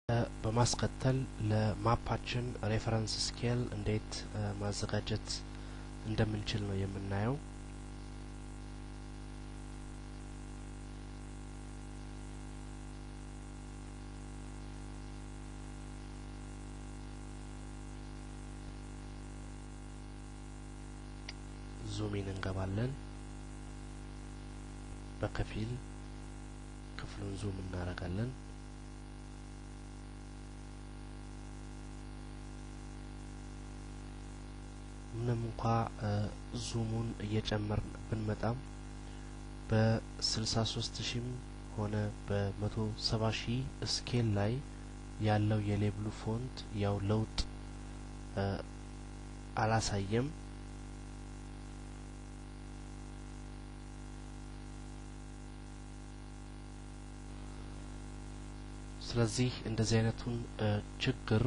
በማስከተል ለማፓችን ሬፈረንስ ስኬል እንዴት ማዘጋጀት እንደምንችል ነው የምናየው። ዙሚን እንገባለን። በከፊል ክፍሉን ዙም እናደርጋለን። ምንም እንኳ ዙሙን እየጨመርን ብንመጣም በስልሳ ሶስት ሺህም ሆነ በመቶ ሰባ ሺህ ስኬል ላይ ያለው የሌብሉ ፎንት ያው ለውጥ አላሳየም። ስለዚህ እንደዚህ አይነቱን ችግር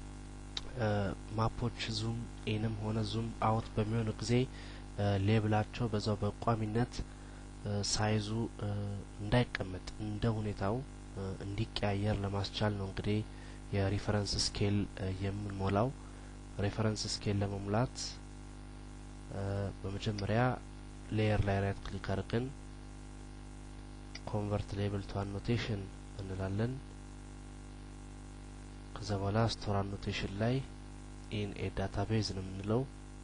ማፖች ዙም ኢንም ሆነ ዙም አውት በሚሆኑ ጊዜ ሌብላቸው በዛው በቋሚነት ሳይዙ እንዳይቀመጥ እንደ ሁኔታው እንዲቀያየር ለማስቻል ነው እንግዲህ የሪፈረንስ ስኬል የምንሞላው። ሪፈረንስ ስኬል ለመሙላት በመጀመሪያ ሌየር ላይ ራይት ክሊክ አድርገን ኮንቨርት ሌብል ቱ አኖቴሽን እንላለን። ከዛ በኋላ ስቶር አኖቴሽን ላይ ኢን ኤ ዳታቤዝ ነው የምንለው።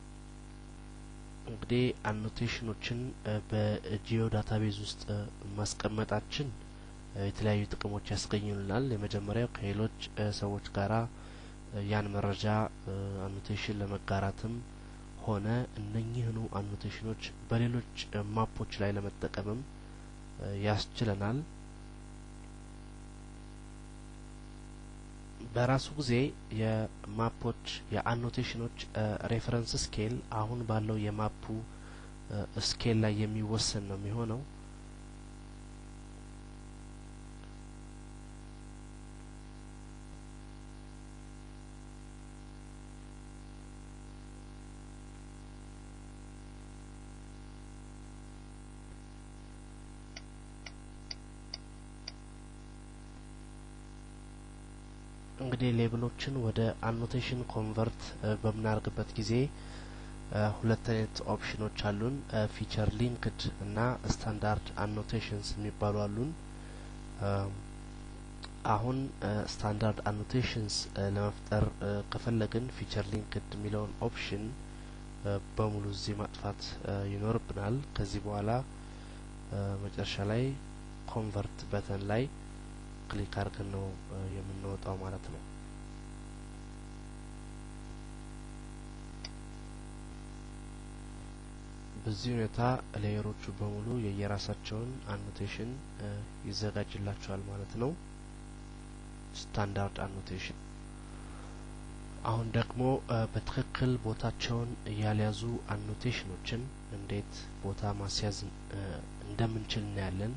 እንግዲህ አኖቴሽኖችን በጂኦ ዳታቤዝ ውስጥ ማስቀመጣችን የተለያዩ ጥቅሞች ያስገኙልናል። የመጀመሪያው ከሌሎች ሰዎች ጋራ ያን መረጃ አኖቴሽን ለመጋራትም ሆነ እነኚህኑ አኖቴሽኖች በሌሎች ማፖች ላይ ለመጠቀምም ያስችለናል። በራሱ ጊዜ የማፖች የአኖቴሽኖች ሬፈረንስ ስኬል አሁን ባለው የማፑ ስኬል ላይ የሚወሰን ነው የሚሆነው። እንግዲህ ሌብሎችን ወደ አኖቴሽን ኮንቨርት በምናደርግበት ጊዜ ሁለት አይነት ኦፕሽኖች አሉን። ፊቸር ሊንክድ እና ስታንዳርድ አኖቴሽንስ የሚባሉ አሉን። አሁን ስታንዳርድ አኖቴሽንስ ለመፍጠር ከፈለግን ፊቸር ሊንክድ የሚለውን ኦፕሽን በሙሉ እዚህ ማጥፋት ይኖርብናል። ከዚህ በኋላ መጨረሻ ላይ ኮንቨርት በተን ላይ ክሊክ አድርገን ነው የምንወጣው ማለት ነው። በዚህ ሁኔታ ሌየሮቹ በሙሉ የየራሳቸውን አኖቴሽን ይዘጋጅላቸዋል ማለት ነው። ስታንዳርድ አኖቴሽን። አሁን ደግሞ በትክክል ቦታቸውን ያልያዙ አኖቴሽኖችን እንዴት ቦታ ማስያዝ እንደምንችል እናያለን።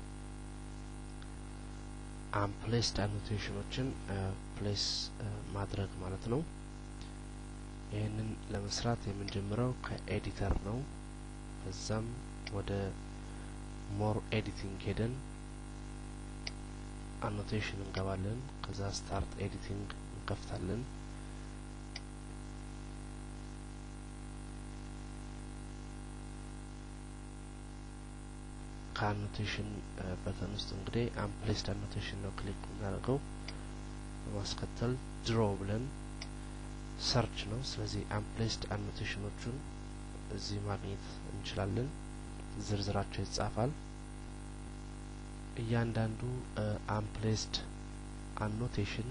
አምፕሌስድ አኖቴሽኖችን ፕሌስ ማድረግ ማለት ነው። ይህንን ለመስራት የምንጀምረው ከኤዲተር ነው። ከዛም ወደ ሞር ኤዲቲንግ ሄደን አኖቴሽን እንገባለን። ከዛ ስታርት ኤዲቲንግ እንከፍታለን። ከአኖቴሽን በተን ውስጥ እንግዲህ አምፕሌስድ አኖቴሽን ነው ክሊክ የምናደርገው። በማስከተል ድሮ ብለን ሰርች ነው። ስለዚህ አምፕሌስድ አኖቴሽኖቹን እዚህ ማግኘት እንችላለን። ዝርዝራቸው ይጻፋል። እያንዳንዱ አምፕሌስድ አኖቴሽን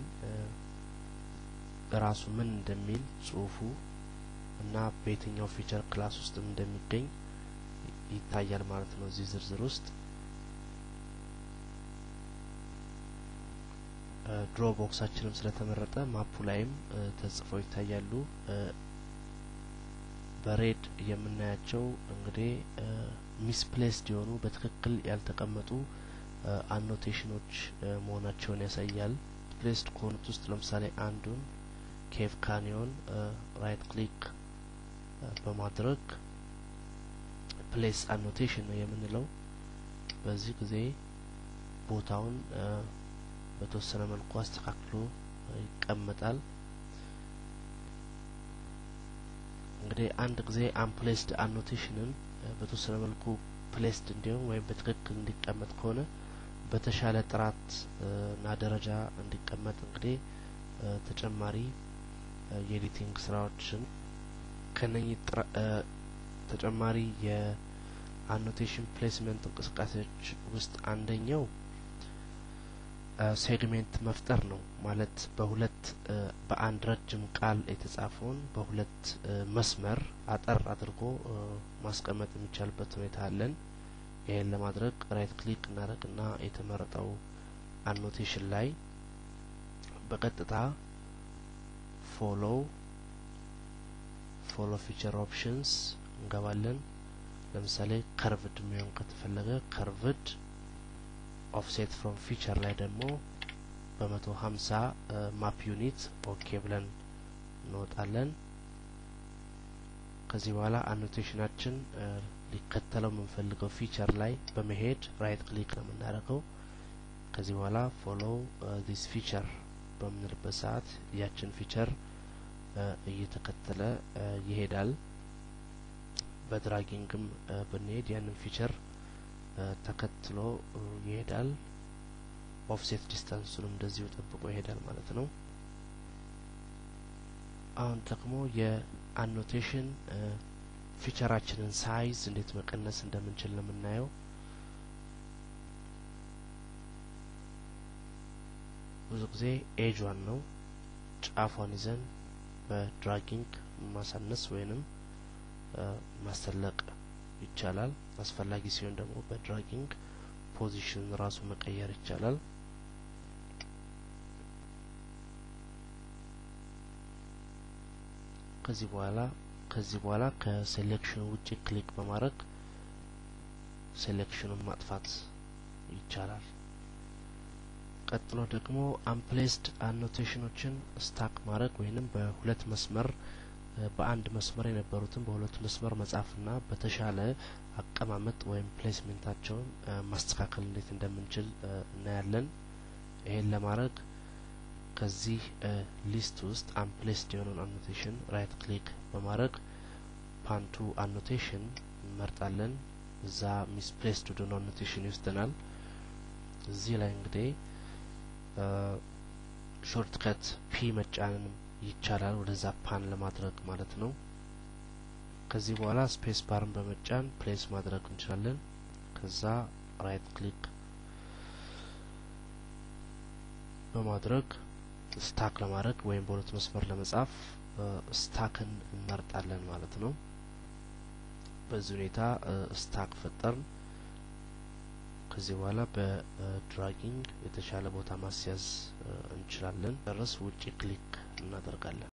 ራሱ ምን እንደሚል ጽሁፉ እና በየትኛው ፊቸር ክላስ ውስጥም እንደሚገኝ ይታያል ማለት ነው። እዚህ ዝርዝር ውስጥ ድሮ ቦክሳችንም ስለተመረጠ ማፑ ላይም ተጽፈው ይታያሉ። በሬድ የምናያቸው እንግዲህ ሚስፕሌስድ የሆኑ በትክክል ያልተቀመጡ አኖቴሽኖች መሆናቸውን ያሳያል። ፕሌስድ ከሆኑት ውስጥ ለምሳሌ አንዱን ኬቭ ካኒዮን ራይት ክሊክ በማድረግ ፕሌስ አኖቴሽን ነው የምንለው። በዚህ ጊዜ ቦታውን በተወሰነ መልኩ አስተካክሎ ይቀመጣል። እንግዲህ አንድ ጊዜ አንፕሌስድ አኖቴሽንን በተወሰነ መልኩ ፕሌስድ እንዲሆን ወይም በትክክል እንዲቀመጥ ከሆነ በተሻለ ጥራት እና ደረጃ እንዲቀመጥ እንግዲህ ተጨማሪ የኤዲቲንግ ስራዎችን ከነኚህ ተጨማሪ የአኖቴሽን ፕሌስመንት እንቅስቃሴዎች ውስጥ አንደኛው ሴግሜንት መፍጠር ነው። ማለት በሁለት በአንድ ረጅም ቃል የተጻፈውን በሁለት መስመር አጠር አድርጎ ማስቀመጥ የሚቻልበት ሁኔታ አለን። ይህን ለማድረግ ራይት ክሊክ እናደርግና የተመረጠው አኖቴሽን ላይ በቀጥታ ፎሎ ፎሎ ፊቸር ኦፕሽንስ እንገባለን። ለምሳሌ ከርቭድ የሚሆን ከተፈለገ ከርቭድ ኦፍሴት ፍሮም ፊቸር ላይ ደግሞ በመቶ ሀምሳ ማፕ ዩኒት ኦኬ ብለን እንወጣለን። ከዚህ በኋላ አኖቴሽናችን ሊከተለው የምንፈልገው ፊቸር ላይ በመሄድ ራይት ክሊክ ነው የምናደርገው። ከዚህ በኋላ ፎሎ ዲስ ፊቸር በምንልበት ሰዓት ያችን ፊቸር እየተከተለ ይሄዳል። በድራጊንግም ብንሄድ ያንን ፊቸር ተከትሎ ይሄዳል። ኦፍሴት ዲስታንሱንም እንደዚሁ ጠብቆ ይሄዳል ማለት ነው። አሁን ደግሞ የአኖቴሽን ፊቸራችንን ሳይዝ እንዴት መቀነስ እንደምንችል ነው የምናየው። ብዙ ጊዜ ኤጇን ነው ጫፏን ይዘን በድራጊንግ ማሳነስ ወይንም ማሰለቅ ይቻላል። አስፈላጊ ሲሆን ደግሞ በድራጊንግ ፖዚሽን ራሱ መቀየር ይቻላል። ከዚህ በኋላ ከዚህ በኋላ ከሴሌክሽን ውጭ ክሊክ በማድረግ ሴሌክሽኑን ማጥፋት ይቻላል። ቀጥሎ ደግሞ አንፕሌስድ አኖቴሽኖችን ስታክ ማድረግ ወይንም በሁለት መስመር በአንድ መስመር የነበሩትን በሁለት መስመር መጻፍና በተሻለ አቀማመጥ ወይም ፕሌስሜንታቸውን ማስተካከል እንዴት እንደምንችል እናያለን። ይሄን ለማድረግ ከዚህ ሊስት ውስጥ አንፕሌስድ የሆነውን አኖቴሽን ራይት ክሊክ በማድረግ ፓንቱ አኖቴሽን እንመርጣለን። እዛ ሚስፕሌስድ ወደሆነ አኖቴሽን ይወስደናል። እዚህ ላይ እንግዲህ ሾርት ከት ፒ መጫንን ይቻላል ወደዛ ፓን ለማድረግ ማለት ነው። ከዚህ በኋላ ስፔስ ባርን በመጫን ፕሌስ ማድረግ እንችላለን። ከዛ ራይት ክሊክ በማድረግ ስታክ ለማድረግ ወይም በሁለት መስመር ለመጻፍ ስታክን እንመርጣለን ማለት ነው። በዚህ ሁኔታ ስታክ ፈጠርን። ከዚህ በኋላ በድራጊንግ የተሻለ ቦታ ማስያዝ እንችላለን። ደረስ ውጭ ክሊክ እናደርጋለን።